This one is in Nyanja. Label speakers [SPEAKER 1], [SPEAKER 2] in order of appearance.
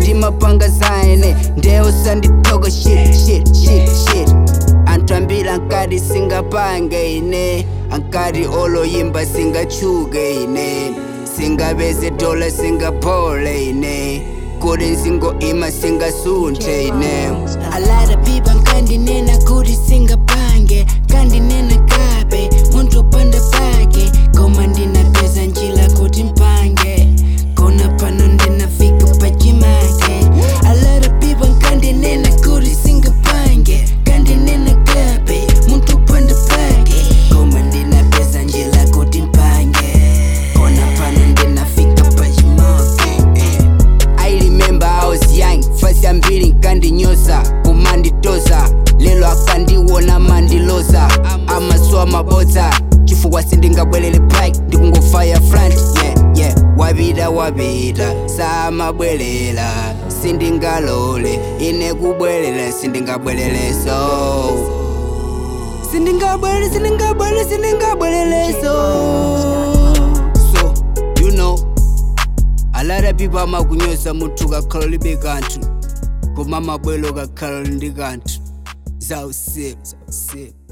[SPEAKER 1] ndimapanga zaene ndeyo sanditoko shit shit shit shit anthu ambiri ankati singapange ine ankati oloyimba singachuke ine singapeze dola singaphole ine kuti nzingoima singasunthe ine
[SPEAKER 2] A lot of people nkandinena kuti singapange kandinena kabe muntu panda pake koma ndinapeza njira kuti mpange kona pano ndinafika pachimake A lot of people nkandinena kuti singapange kandinena kabe muntu panda pake koma ndinapeza njira kuti mpange kona pano ndinafika pachimake
[SPEAKER 1] I remember I was young fasi ambiri nkandinyoza kumanditoza lelo akandiwona mandiloza amaso amabodza chifukwa sindingabwerere pike ndikungofaya front yeah yeah wapita wapita samabwerera sindingalole ine kubwerera sindingabwerereso sindingabwerere sindingabwerere sindingabwerereso so you know a lot of people amakunyoza munthu kakhala libe kanthu koma mabwelo kakhala ndi kanthu zausiku zausiku